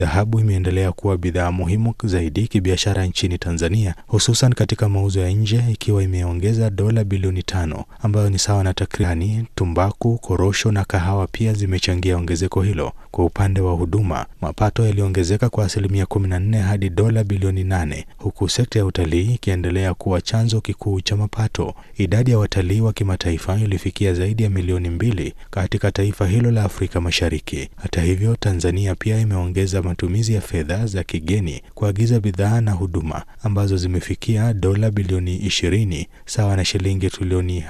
Dhahabu imeendelea kuwa bidhaa muhimu zaidi kibiashara nchini Tanzania, hususan katika mauzo ya nje, ikiwa imeongeza dola bilioni tano ambayo ni sawa na takribani. Tumbaku, korosho na kahawa pia zimechangia ongezeko hilo. Kwa upande wa huduma, mapato yaliongezeka kwa asilimia 14 hadi dola bilioni nane huku sekta ya utalii ikiendelea kuwa chanzo kikuu cha mapato. Idadi ya watalii wa kimataifa ilifikia zaidi ya milioni mbili katika taifa hilo la Afrika Mashariki. Hata hivyo, Tanzania pia imeongeza matumizi ya fedha za kigeni kuagiza bidhaa na huduma ambazo zimefikia dola bilioni 20 sawa na shilingi trilioni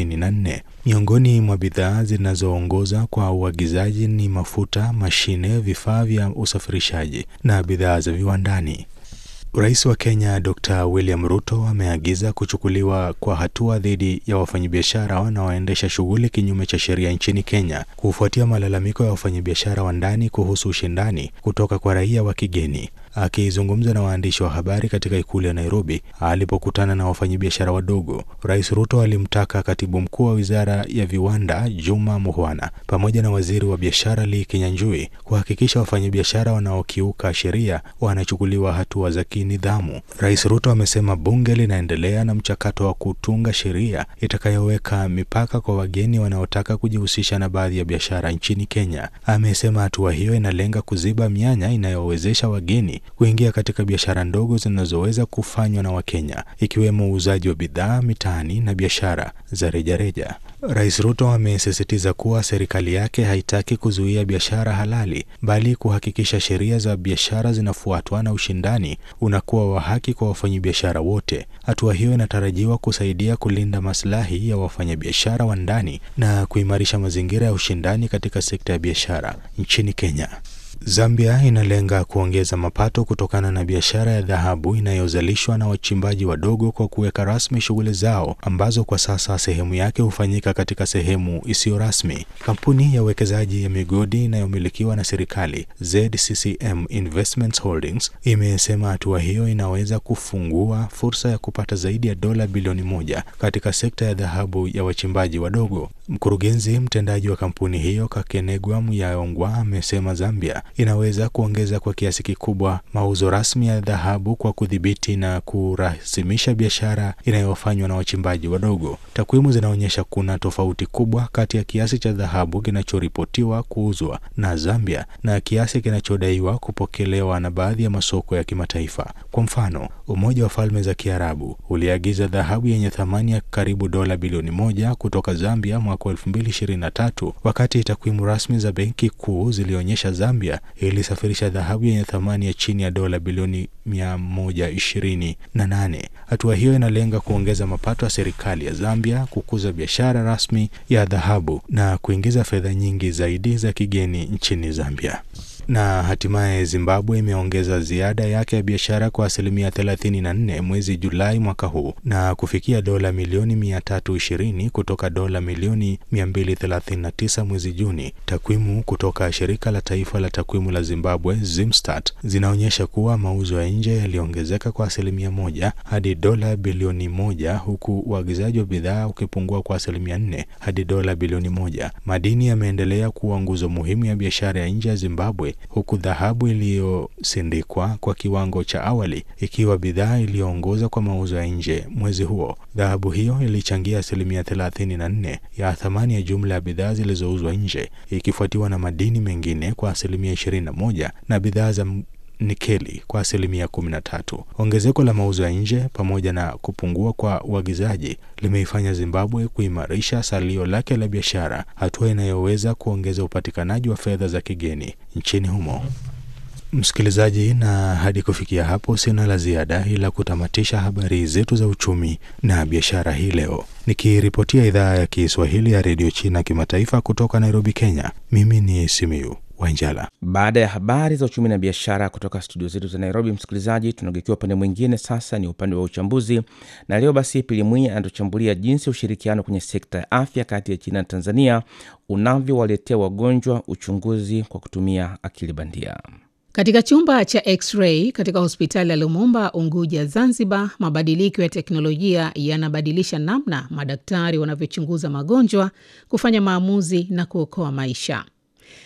54. Miongoni mwa bidhaa zinazoongoza kwa uagizaji ni mafuta, mashine, vifaa vya usafirishaji na bidhaa za viwandani. Rais wa Kenya Dr. William Ruto ameagiza kuchukuliwa kwa hatua dhidi ya wafanyabiashara wanaoendesha shughuli kinyume cha sheria nchini Kenya kufuatia malalamiko ya wafanyabiashara wa ndani kuhusu ushindani kutoka kwa raia wa kigeni. Akizungumza na waandishi wa habari katika ikulu ya Nairobi alipokutana na wafanyabiashara wadogo, Rais Ruto alimtaka katibu mkuu wa wizara ya viwanda Juma Muhwana pamoja na waziri wa biashara Lee Kinyanjui kuhakikisha wafanyabiashara wanaokiuka sheria wanachukuliwa hatua za kinidhamu. Rais Ruto amesema bunge linaendelea na mchakato wa kutunga sheria itakayoweka mipaka kwa wageni wanaotaka kujihusisha na baadhi ya biashara nchini Kenya. Amesema hatua hiyo inalenga kuziba mianya inayowezesha wageni kuingia katika biashara ndogo zinazoweza kufanywa na Wakenya ikiwemo uuzaji wa bidhaa mitaani na biashara za rejareja. Rais Ruto amesisitiza kuwa serikali yake haitaki kuzuia biashara halali bali kuhakikisha sheria za biashara zinafuatwa na ushindani unakuwa wa haki kwa wafanyabiashara wote. Hatua hiyo inatarajiwa kusaidia kulinda maslahi ya wafanyabiashara wa ndani na kuimarisha mazingira ya ushindani katika sekta ya biashara nchini Kenya. Zambia inalenga kuongeza mapato kutokana na biashara ya dhahabu inayozalishwa na wachimbaji wadogo kwa kuweka rasmi shughuli zao ambazo kwa sasa sehemu yake hufanyika katika sehemu isiyo rasmi. Kampuni ya uwekezaji ya migodi inayomilikiwa na serikali ZCCM Investments Holdings imesema hatua hiyo inaweza kufungua fursa ya kupata zaidi ya dola bilioni moja katika sekta ya dhahabu ya wachimbaji wadogo. Mkurugenzi mtendaji wa kampuni hiyo Kakenegwa Muyayongwa amesema Zambia inaweza kuongeza kwa kiasi kikubwa mauzo rasmi ya dhahabu kwa kudhibiti na kurasimisha biashara inayofanywa na wachimbaji wadogo. Takwimu zinaonyesha kuna tofauti kubwa kati ya kiasi cha dhahabu kinachoripotiwa kuuzwa na Zambia na kiasi kinachodaiwa kupokelewa na baadhi ya masoko ya kimataifa. Kwa mfano, Umoja wa Falme za Kiarabu uliagiza dhahabu yenye thamani ya karibu dola bilioni moja kutoka Zambia mwaka 2023 wakati takwimu rasmi za Benki Kuu zilionyesha Zambia ilisafirisha dhahabu yenye thamani ya chini ya dola bilioni 128. Hatua hiyo inalenga kuongeza mapato ya serikali ya Zambia, kukuza biashara rasmi ya dhahabu na kuingiza fedha nyingi zaidi za kigeni nchini Zambia. Na hatimaye Zimbabwe imeongeza ziada yake ya biashara kwa asilimia 34 mwezi Julai mwaka huu na kufikia dola milioni 320 kutoka dola milioni 239 mwezi Juni. Takwimu kutoka shirika la taifa la takwimu la Zimbabwe Zimstat zinaonyesha kuwa mauzo ya nje yaliongezeka kwa asilimia moja hadi dola bilioni moja huku uagizaji wa bidhaa ukipungua kwa asilimia 4 hadi dola bilioni moja. Madini yameendelea kuwa nguzo muhimu ya biashara ya nje ya Zimbabwe huku dhahabu iliyosindikwa kwa kiwango cha awali ikiwa bidhaa iliyoongoza kwa mauzo ya nje mwezi huo. Dhahabu hiyo ilichangia asilimia 34 ya thamani ya jumla ya bidhaa zilizouzwa nje ikifuatiwa na madini mengine kwa asilimia 21 na bidhaa za nikeli kwa asilimia 13. Ongezeko la mauzo ya nje pamoja na kupungua kwa uagizaji limeifanya Zimbabwe kuimarisha salio lake la biashara, hatua inayoweza kuongeza upatikanaji wa fedha za kigeni nchini humo. Msikilizaji, na hadi kufikia hapo sina la ziada ila kutamatisha habari zetu za uchumi na biashara hii leo, nikiripotia idhaa ya Kiswahili ya redio China kimataifa kutoka Nairobi, Kenya. Mimi ni Simiyu Wanjala. Baada ya habari za uchumi na biashara kutoka studio zetu za Nairobi, msikilizaji, tunageukia upande mwingine sasa, ni upande wa uchambuzi, na leo basi Pili Mwinyi anatuchambulia jinsi ushirikiano kwenye sekta ya afya kati ya China na Tanzania unavyowaletea wagonjwa uchunguzi kwa kutumia akili bandia. Katika chumba cha x-ray katika hospitali ya Lumumba, Unguja, Zanzibar, mabadiliko ya teknolojia yanabadilisha namna madaktari wanavyochunguza magonjwa, kufanya maamuzi na kuokoa maisha.